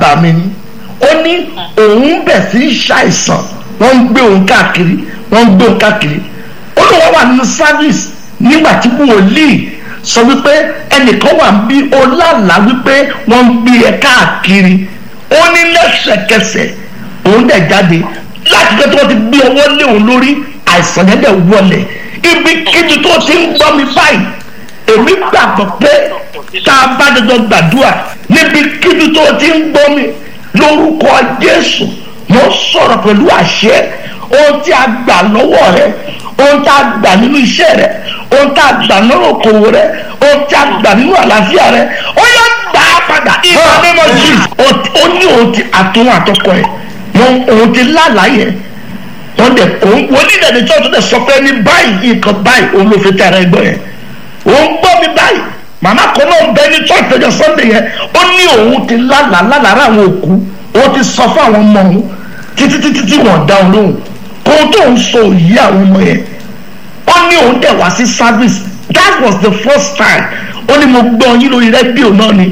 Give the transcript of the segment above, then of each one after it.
bà mí ni ó ní òun bẹ̀ sí í ṣàìsàn wọ́n ń gbé òun káàkiri wọ́n ń gbé òun káàkiri ó ló wá wà nínú service nígbà tí wòlíì sọ wípé ẹnìkan wà bí ó lálàá wípé wọ́n ń gbé ẹ káàkiri ó ní lẹ́sẹ̀kẹsẹ̀ òun dẹ̀ jáde láti jẹ́ tí wọ́n ti gbé ọwọ́ lé òun lórí àìsàn yẹn dẹ̀ wọlé ibi kíbi tó ti ń gbọ́ mi báyìí èmi gbàgbọ́ pé tá a bá dandan gbàdúrà níbi kíbi tó ti ń gbọ́ mi lórúkọ Jésù mo sọ̀rọ̀ pẹ̀lú àṣẹ ohun tí a gbà lọ́wọ́ rẹ ohun tí a gbà nínú iṣẹ́ rẹ ohun tí a gbà nínú okòwò rẹ ohun tí a gbà nínú àlàáfíà rẹ ó yẹ gbà á padà ìgbà mímọ́ jù ó ní òun ti àtúnwò àtọkọ ẹ wọn òun ti lálàyé wọn dẹ òun onídẹ̀ẹ́dẹ̀ tí wọ́n tún dẹ̀ sọ pé ní báyìí nǹkan báyìí òun ló fi tẹ̀ ara ẹgbẹ́ yẹn òun gbọ́ mi báyìí màmá kan náà ń bẹ ní church ọjọ́ sunday yẹn ó ní òun ti lálàá lálàá àwọn òkú òun ti sọ fún àwọn ọmọ òun títí títí tí wọ́n dá òun lóhùn kó tó ń sọ òyì àwọn ọmọ yẹn ó ní òun dẹ̀ wá sí service that was the first time ó ní mo gbọ́ yín lórí rédíò náà ni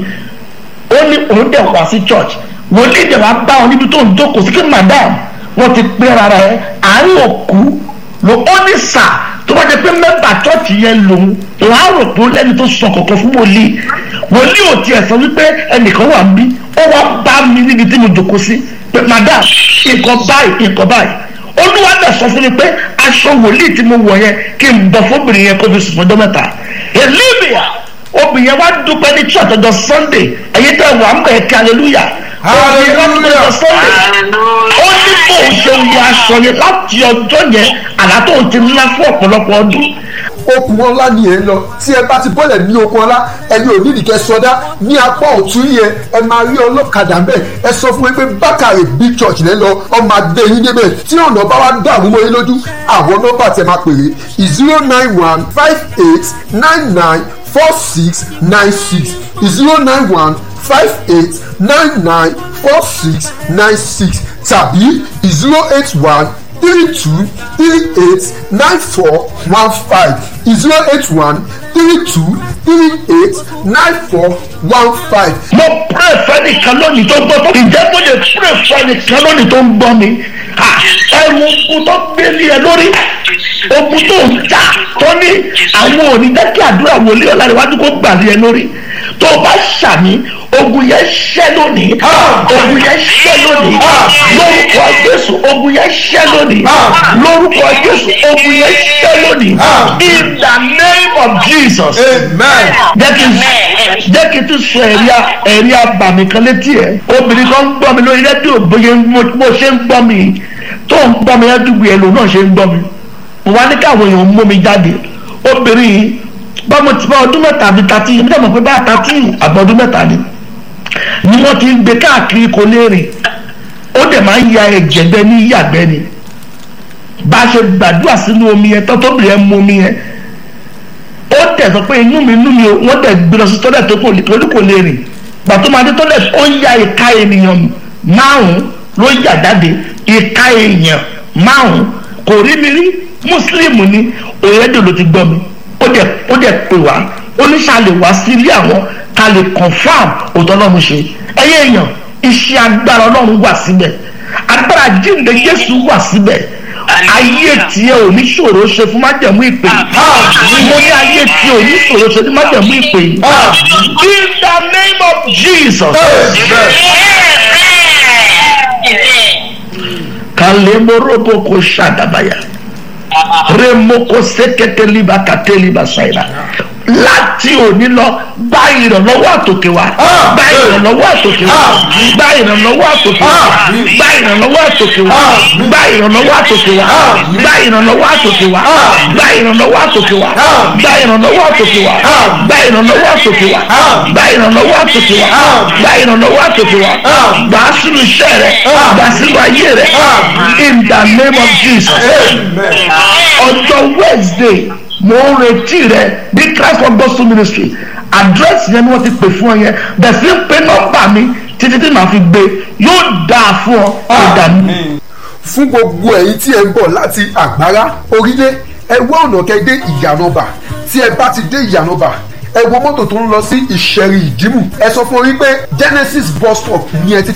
ó ní òun dẹ̀ wá sí church wòlíì dẹ̀ wá bá wọn níbi tó ń jókòó sí kí madam wọ́n ti pé rárá ẹ àárín òkú ló ó ní sà tó bá jẹ pé mẹ́bà chọ́ọ̀chì yẹn lòun òun á rò pé lẹ́ni tó sọ kọ̀ọ̀kan fún wòlíì wòlíì ò tiẹ̀ sọ wípé ẹnìkan wà ń bí ó wá bá mi níbi tí mo jókòó sí pé madam nǹkan báyìí nǹkan báyìí olúwa dẹ̀ sọ fún mi pé aṣọ wòlíì tí mo wọ̀ yẹn kí n bọ̀ fóbìnrin yẹn kó fi sùn fọjọ́ mẹ́ta elébìà obìnrin yẹn wá dúpẹ́ ní church ọjọ́ sunday ẹ̀yin tẹ́ wà ń bẹ̀ kí hallelujah obìnrin yẹn wá dúpẹ́ ọjọ́ sunday ó ní kó o ṣe wọ aṣọ yẹn láti ọjọ́ yẹn àlá tó ti ńlá fún ọ̀pọ̀lọpọ̀ ọdún okùn ọlá ni ẹ ń lọ tí ẹ bá ti bọ́lẹ̀ ní okùn ọlá ẹni ò nídìí kẹ sọdá ní apá ọ̀tún yẹn ẹ máa rí ọlọ́kadà mbẹ́ ẹ sọ fún mi pé bákàrè big church lẹ́ lọ ọmọ adé yín débẹ̀ tí ọ̀nà bá wá dààmú mọ́ yín lójú àwọn nọ́mbà tẹ máa pèrè zero nine one five eight nine nine four six nine six zero nine one five eight nine nine four six nine six tàbí zero eight one three two three eight nine four one five zero eight one three two three eight nine four one five. mo pray fẹ́nìkan lónìí tó gbọ́ tó ìjẹ́ mo lè pray fẹ́nìkan lónìí tó ń gbọ́ mi ẹrù ogun tó gbélé ẹ lórí ogun tó ń jà tó ní àwọn òní jẹ́ kí àdúrà wòlíì ọ̀làríwájú kó gbà lé ẹ lórí tó o bá ṣàmì ogun yẹn ṣẹ́ lónìí ogun yẹn ṣẹ́ lónìí lórúkọ Jésù ogun yẹn ṣẹ́ lónìí lórúkọ Jésù ogun yẹn ṣẹ́ lónìí in the name of Jesus amen. jẹ́ kí n jẹ́ kí n tún sọ ẹ̀rí ẹ̀rí abàmì kan létí ẹ̀ obìnrin kan ń gbọ́ mi lórí rédíò bóyá mo ṣe ń gbọ́ mi tó ń gbọ́ mi ládùúgbò ẹ̀ lòun náà ṣe ń gbọ́ mi mo wá ní káwọn èèyàn mú mi jáde obìnrin yìí bá mo ti bá ọdún mẹ́ta àbí tàtí yìí nígbà mọ̀ pé bá tàtí àbọ̀ ọdún mẹ́ta ni ni wọ́n ti ń gbé káàkiri kò léèrè ó dẹ̀ máa ń ya ẹ̀jẹ̀ gbẹ ní yàgbẹ́ ni bá a ṣe gbàdúrà sínú omi yẹn tó tóbi yẹn mú omi yẹn ó tẹ̀ sọ pé inú mi inú mi wọ́n tẹ̀ gbé lọ sí tọ́lẹ̀ tó kò lè torí kò lè rìn gbàtó máa dé tọ́lẹ̀ ó ń ya ìka ènìyàn márùn-ún ló yà jáde ìka èèyàn márùn-ún kò rí mi rí mùsùlùmí ni òyìnbó ló ti gbọ́ mi ó dẹ̀ ó dẹ̀ pè wá ó ní ṣá lè wá sí ilé àwọn ká lè confam òótọ́ ọlọ́run ṣe ẹyẹ èèyàn iṣẹ́ agbára ọlọ́run wà síbẹ̀ agbára jíǹde Jésù wà síbẹ̀ ayé tiẹ̀ ò ní ṣòro ṣe fún májẹ̀mú ìpè yìí mo ní ayé tiẹ̀ ò ní ṣòro ṣe fún májẹ̀mú ìpè yìí in the name of Jesus kalemorobo ko ṣàdàbàyà remoko seketeliba kateliba ṣàìlà láti òní lọ gba ìrànlọ́wọ́ àtòkè wá gba ìrànlọ́wọ́ àtòkè wá gba ìrànlọ́wọ́ àtòkè wá gba ìrànlọ́wọ́ àtòkè wá gba ìrànlọ́wọ́ àtòkè wá gba ìrànlọ́wọ́ àtòkè wá gba ìrànlọ́wọ́ àtòkè wá gba ìrànlọ́wọ́ àtòkè wá gba ìrànlọ́wọ́ àtòkè wá gba ìrànlọ́wọ́ àtòkè wá gba ìrànlọ́wọ́ àtòkè wá gbà á sínú iṣẹ́ rẹ gbà á sínú ayé rẹ in the name of Jesus ọjọ́ Wednesday mo ń retí rẹ ní Christ for Gospel Ministry àdírẹ́sì yẹn ni wọ́n ti pè fún ọ yẹn bẹ̀ẹ̀ sí pé nọ́mbà mi títí tí màá fi gbé yóò dáa fún ọ ìdààmú. fún gbogbo ẹ̀yin tí ẹ ń bọ̀ láti àgbára orílẹ̀ ẹ wá ọ̀nà kẹ́ dé ìyànàbà tí ẹ bá ti dé ìyànàbà ẹ wo mọ́tò tó ń lọ sí ìṣẹ̀rì ìdìmú ẹ sọ fún orí pé Genesis bus stop ni ẹ ti